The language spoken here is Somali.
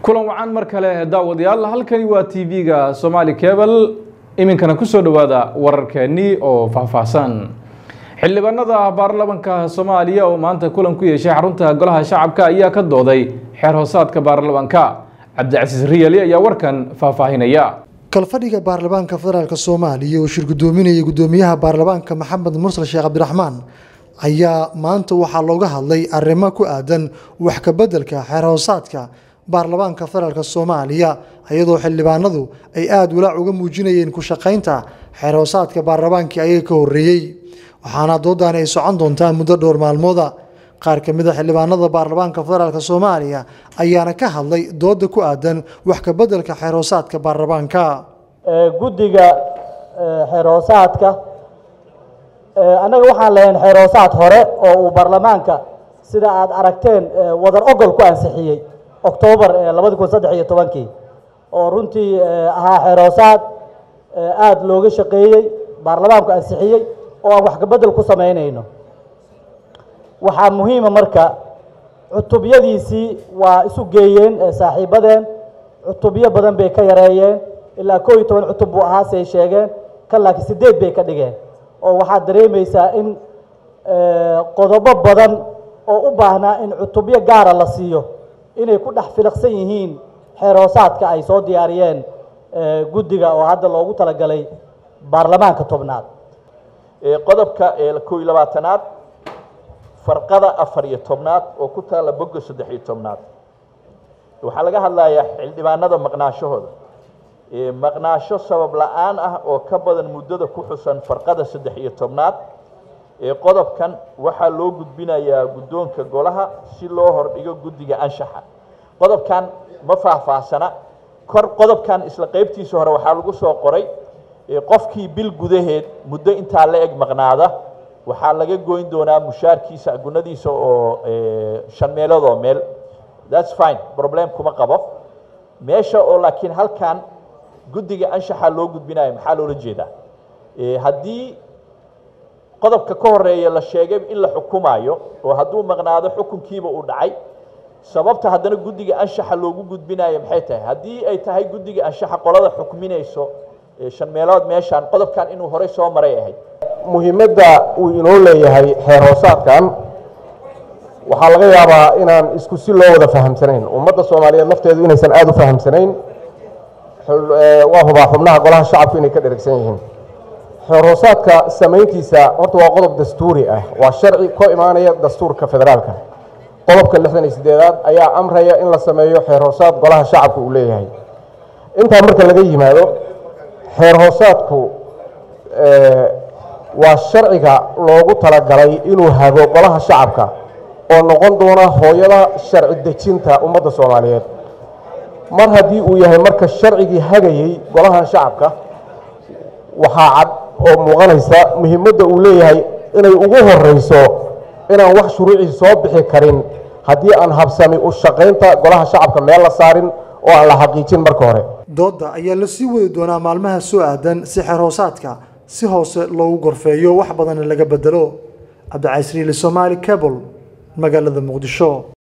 kulan wacan mar kale daawadayaal halkani waa t v-ga somaali cebal iminkana kusoo dhowaada wararkeennii oo faahfaahsan xildhibaanada baarlamanka soomaaliya oo maanta kulan ku yeeshay xarunta golaha shacabka ayaa ka dooday xeer hoosaadka baarlamanka cabdicasiis riyali ayaa warkan faahfaahinaya kalfadhiga baarlamaanka federaalk soomaaliya oo shir gudoominaya gudoomiyaha baarlamaanka maxamed mursal sheekh cabdiraxmaan ayaa maanta waxaa looga hadlay arrimo ku aadan wax kabeddelka xeer hoosaadka baarlamaanka federaalk soomaaliya iyadoo xildhibaanadu ay aada walaac uga muujinayeen ku shaqaynta xeer hoosaadka baarlamaankii ayaga ka horreeyey waxaana doodaani ay socon doontaa muddo dhowr maalmooda qaar ka mid a xildhibaanada baarlamaanka federaalk soomaaliya ayaana ka hadlay dooda ku aadan wax kabeddelka xeer hoosaadka baarlamaanka guddiga xeer hoosaadka annaga waxaan lahayn xeer hoosaad hore oo uu baarlamaanka sida aada aragteen wadar ogol ku ansixiyey octoobar labadi kun saddex iyo tobankii oo runtii ahaa xeer hoosaad aada looga shaqeeyey baarlamaanku ansixiyey oo aan wax kabedel ku samaynayno waxaa muhiima marka cutubyadiisii waa isu geeyeen saaxiibadeen cutubyo badan bay ka yareeyeen ilaa koo iyo toban cutub buu ahaa say sheegeen kan laakiin sideed bay ka dhigeen oo waxaad dareemaysaa in qodobo badan oo u baahnaa in cutubyo gaara la siiyo inay ku dhex filiqsan yihiin xeer hoosaadka ay soo diyaariyeen guddiga oo hadda loogu talagalay baarlamaanka tobnaad qodobka koo iyo labaatanaad farqada afar iyo tobnaad oo ku taalla bogga saddex iyo tobnaad waxaa laga hadlayaa xildhibaanada maqnaashahooda maqnaasho sabab la-aan ah oo ka badan muddada ku xusan farqada saddex iyo tobnaad qodobkan waxaa loo gudbinayaa guddoonka golaha si loo hordhigo guddiga anshaxa qodobkan ma faahfaahsana kor qodobkan isla qeybtiisa hore waxaa lagu soo qoray qofkii bil gudaheed muddo intaa la eg maqnaada waxaa laga goyn doonaa mushaarkiisa gunadiisa oo shan meelood oo meel thats fine problem kuma qabo meesha oo laakiin halkan guddiga anshaxa loo gudbinayo maxaa loola jeedaa haddii qodobka ka horeeya la sheegay in la xukumayo oo hadduu maqnaado xukunkiiba uu dhacay sababta haddana guddiga anshaxa loogu gudbinayo maxay tahay haddii ay tahay guddiga anshaxa qolada xukminayso shan meelood meeshaan qodobkan inuu horey soo maray ahayd muhiimadda uu inoo leeyahay xeer hoosaadkan waxaa laga yaabaa inaan isku si loo wada fahamsanayn ummadda soomaaliyeed lafteedu inaysan aada u fahamsanayn waa hubaa xubnaha golaha shacabku inay ka dheragsan yihiin xeer hoosaadka samayntiisa horta waa qodob dastuuri ah waa sharci ka imaanaya dastuurka federaalka qodobka lixdan iyo sideedaad ayaa amraya in la sameeyo xeer hoosaad golaha shacabka uu leeyahay intaa marka laga yimaado xeer hoosaadku waa sharciga loogu talagalay inuu hago golaha shacabka oo noqon doona hooyada sharci dejinta ummadda soomaaliyeed mar haddii uu yahay marka sharcigii hagayey golahan shacabka waxaa cad oo muuqanaysa muhiimadda uu leeyahay inay ugu horeyso inaan wax shuruucii soo bixi karin haddii aan habsami u shaqaynta golaha shacabka meel la saarin oo aan la xaqiijin marka hore dooda ayaa la sii wadi doonaa maalmaha soo aadan si xeer hoosaadka si hoose loogu gorfeeyo wax badanna laga bedelo cabdicasiis riili somaali cable magaalada muqdisho